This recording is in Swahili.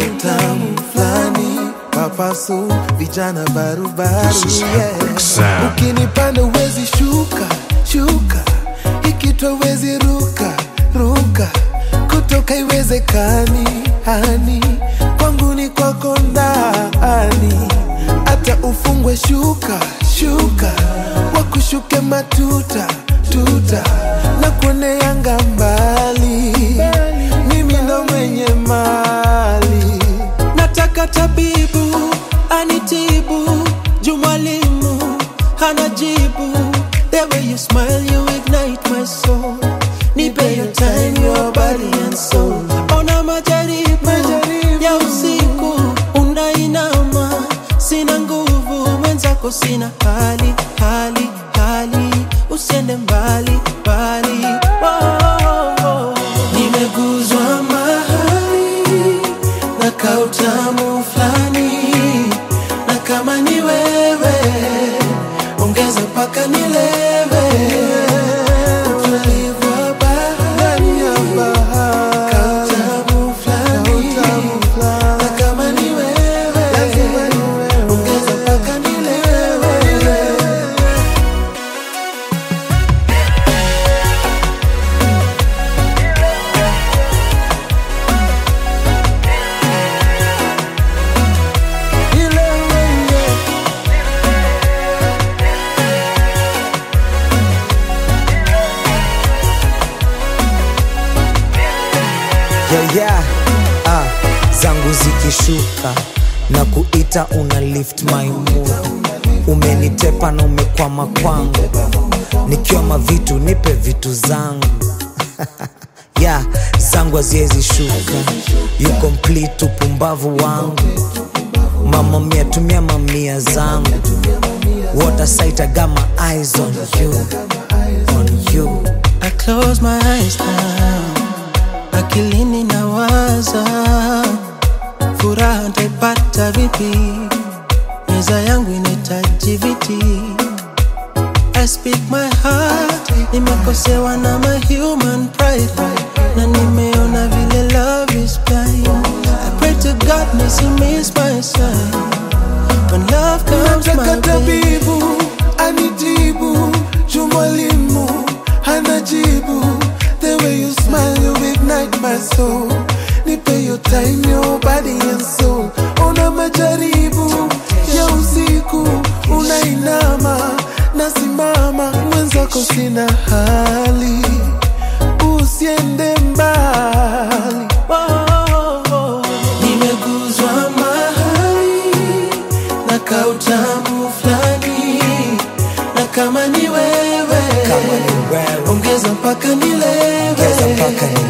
kautamu fulani papasu vijana barubaru This is yeah. Epic Sound. ukinipanda uwezi shuka shuka ikitwa uwezi ruka ruka kutoka iwezekani hani kwangu ni kwako ndani hata ufungwe shuka shuka wakushuke matuta tuta na kuoneanga mbali mimi ndo mwenye mali nataka tabibu anitibu juu mwalimu hana jibu the way you smile you ignite my soul nipe your time your body and soul ona majaribu, Majaribu. ya usiku unainama sina nguvu mwenzako sina hali hali hali usiende mbali mbali oh, oh, oh. nimeguzwa mahali na kautamu fulani na kama ni wewe ongeza mpaka nilewe utulivu wa bahari ya bahari kautamu fulani Kautamu fulani. na kama ni wewe Lazima ni wewe. ongeza mpaka nilewe Ile wewe. yeah, yeah. Ah, zangu zikishuka na kuita una lift my mood umenitepa na umekwama kwangu nikiwa mavitu nipe vitu zangu yeah, zangu haziwezi shuka you complete upumbavu wangu mama mia tumia mamia zangu water sight I got my eyes on you on you I close my eyes now, akilini nawaza, furaha ntaipata vipi? Meza yangu inahitaji viti. I speak my heart, nimekosewa na my human pride, na nimeona vile love is blind. I pray to God nisi my sign when love comes Nataka my way. tabibu anitibu juu mwalimu hana jibu the way you smile you ignite my soul nipe your time your body and soul una majaribu ya usiku unainama nasimama mwenzako sina hali usiende mbali nimeguzwa mahali na kautamu fulani na kama ni wewe kama ni wewe ongeza mpaka nilewe ongeza mpaka